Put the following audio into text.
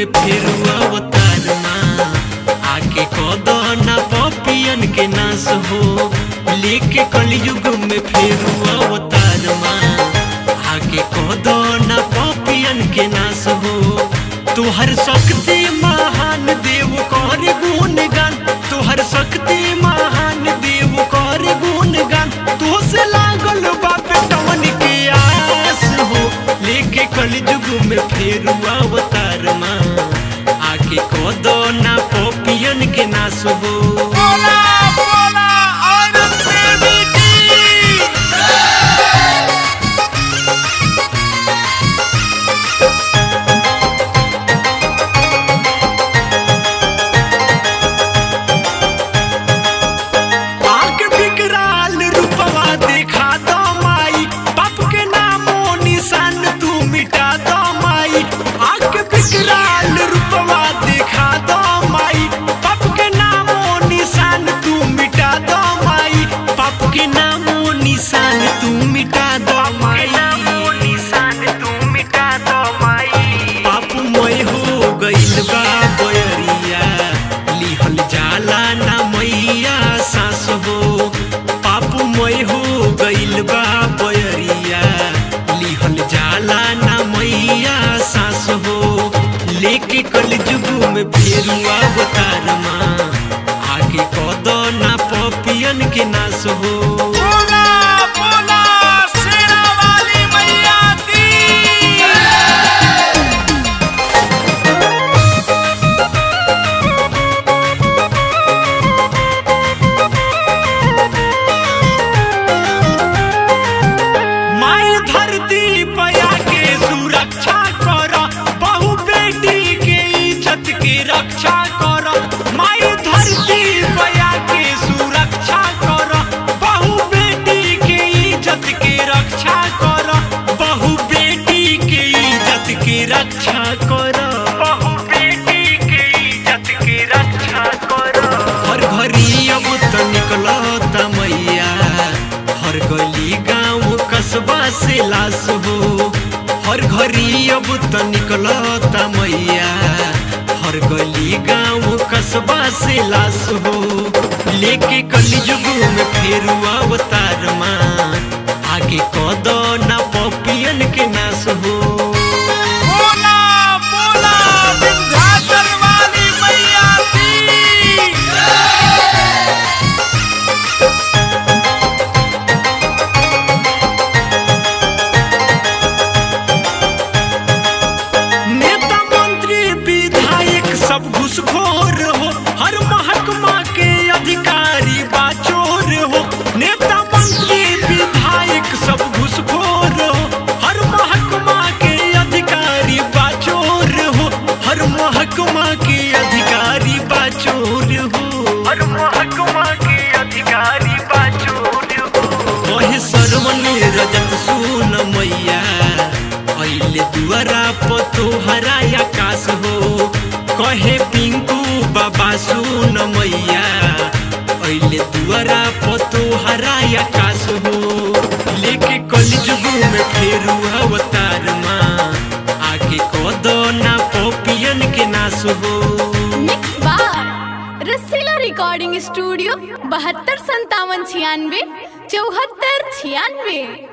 में फिर अवतार माँ आके कदो ना पपियन के नाश हो लेके कलयुग में फिर अवतार माँ आके कदो ना पपियन के नाश हो तुहर शक्ति महान देव कर गुणगान तुहर शक्ति महान देव कर गुणगान तो से लागल बा बेटवन के आस हो लेके कलयुग में फेर अवतार माँ आके कदो ना पपियन के नाश हो बोला बोला औरत देवी की आके विकराल रूपवा देखा दो माई पाप के नामो निशान तू मिटा दो माई आके विकराल रूपवा देखा दो माई पाप के नामो निशान तू मिटा दो माई पाप के नामो निशान तू मिटा दो माई निशान तू मिटा दो माई पाप मय हो गइल बा बयरिया लिहल जाला ना मैया सास हो पाप मय हो गइल बा बयरिया लिहल जाला ना मैया सास हो लेके कल जुग में फेरू अवतार माँ आगे कदो ना पपियन के नाश हो बोला बोला शेरा वाली मैया की माई धरती पया के सुरक्षा कर बहु बेटी के इज्जत की रक्षा कर माई धरती पया के सुरक्षा कर बहु बेटी के इज्जत की रक्षा कर बहु बेटी के इज्जत की रक्षा कर बहु बेटी के इज्जत की रक्षा कर हर घरी अब तो निकलत मैया हर गली गांव कस्बा से लाश हो हर घरी अब तो निकलत मैया हर गली गांव कस्बा से लाश हो लेके कलयुग में फेर अवतार माँ आगे कदो ना पपियन के नाश हो बोला बोला विंध्याचल वाली मैया की नेता मंत्री विधायक सब घुसखोर हो हर महकमा के अधिकारी बाचोर हो नेता मंत्री विधायक सब घुसखोर हो हर महकमा के अधिकारी बाचोर हो हर महकमा के अधिकारी बाचोर हो हर महकमा के अधिकारी बाचोर हो कहे सरवन रजत सुन मैया अइले दुआरा पतो हरा आकाश हो कहे पिंकू बाबा सुन मैया अइले दुआरा पतो हरा आकाश हो लेके कलयुग में फेरू अवतार माँ आगे कदो ना पपियन के नाश हो मिक्स बार रसीला रिकॉर्डिंग स्टूडियो बहत्तर संतावन छियानवे चौहत्तर छियानवे